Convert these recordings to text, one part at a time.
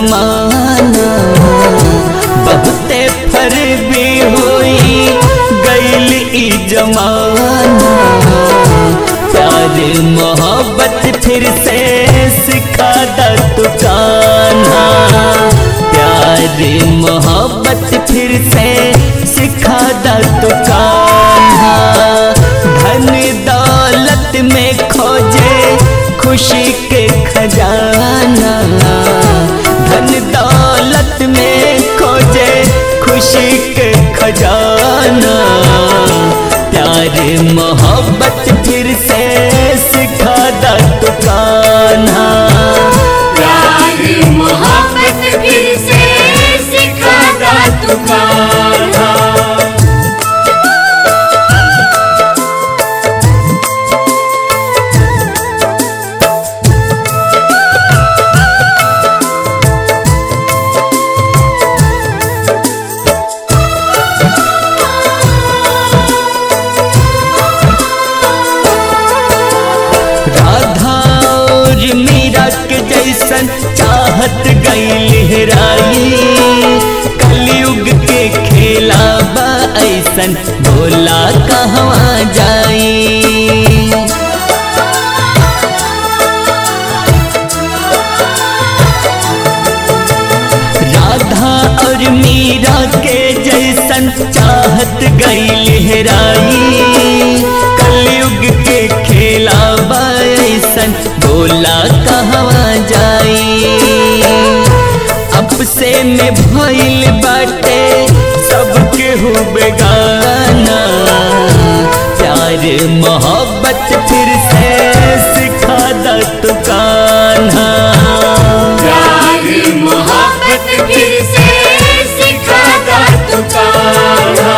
जमाना बहुते फरबी हुई गैल ई जमाना प्यार मोहब्बत फिर से सिखा दा तू कान्हा प्यार मोहब्बत फिर से सिखा दा तू कान्हा धन दौलत में खोजे खुशी के खजाना धन दौलत में खोजे खुशी के खजाना प्यार मोहब्बत फिर से सिखा दा तू कान्हा प्यार मोहब्बत फिर से सिखा दा तू कान्हा राधा और मीरा के जैसन चाहत गई लहराई कलयुग के खेला बा ऐसन भोला कहवा जाई राधा और मीरा के जैसन चाहत गई लहराई कलयुग के खेला बैसन बोला कहवा जाई अब से में भइल बाटे सबके हो बेगाना प्यार मोहब्बत फिर से सिखा दा तू कान्हा प्यार मोहब्बत फिर से सिखा दा तू कान्हा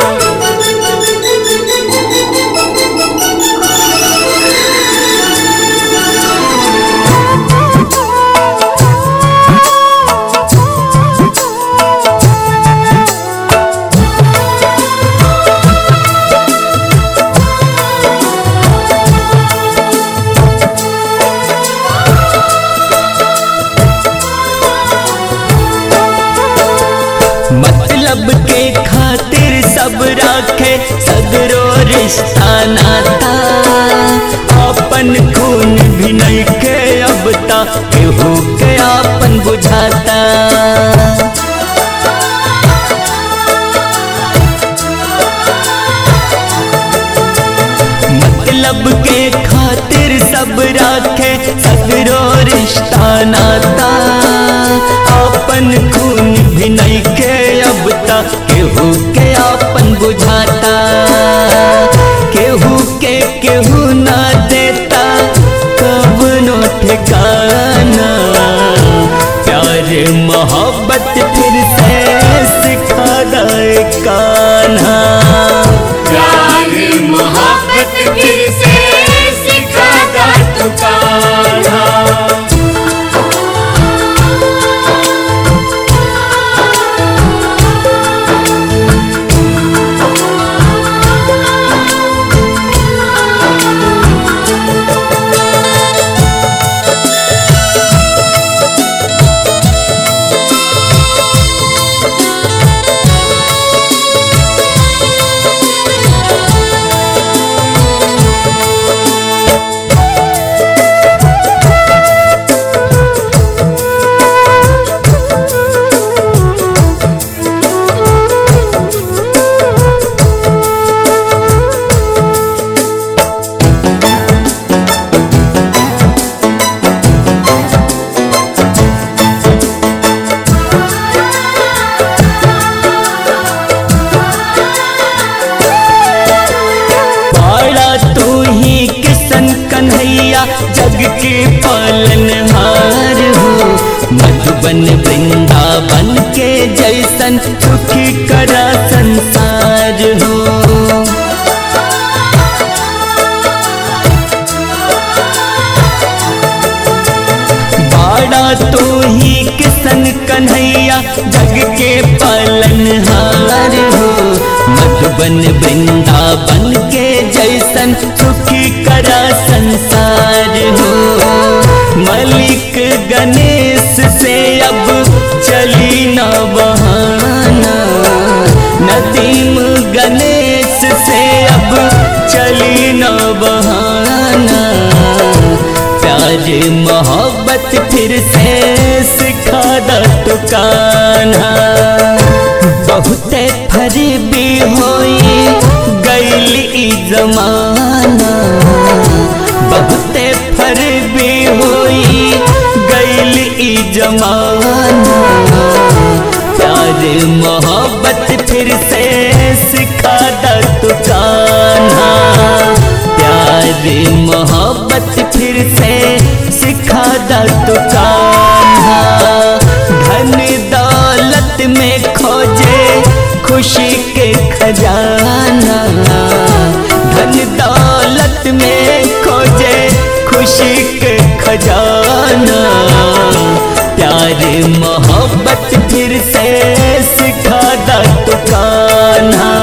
मतलब के खातिर सब राखे सगरो रिश्ता नाता अपन खून भी नहीं के अब ता केहू के आपन बुझाता मतलब के खातिर सब राखे सगरो रिश्ता नाता अपन खून भी नहीं के अब तक केहू के आपन बुझाता केहू के केहू ना देता कब नो ठिकाना प्यार मोहब्बत फिर से सिखा दे कान्हा प्यार मोहब्बत फिर से सिखा दा तू कान्हा पाड़ा तू ही किसन कन्हैया जग के पालनहार हो मधुबन वृंदावन के जैसन सुखी करा संसार हो बाड़ा तू ही किसन कन्हैया जग के पालनहार हो मधुबन वृंदावन के जैसन सुखी करा संसार हो मलिक गणेश से अब चली न बहाना नदीम गणेश से अब चली न बहाना प्यार मोहब्बत फिर से सिखा द तो कान्हा बहुते फरीबी होई गैल ई जमाना बहुते फरीबी होई गैल ई जमाना प्यार मोहब्बत फिर से सिखा द तो कान्हा प्यार मोहब्बत फिर से सिखा द तो कान्हा धन दौलत में खोजे खुशी के खजाना धन दौलत में खोजे खुशी के खजाना प्यार मोहब्बत फिर से सिखा द तो कान्हा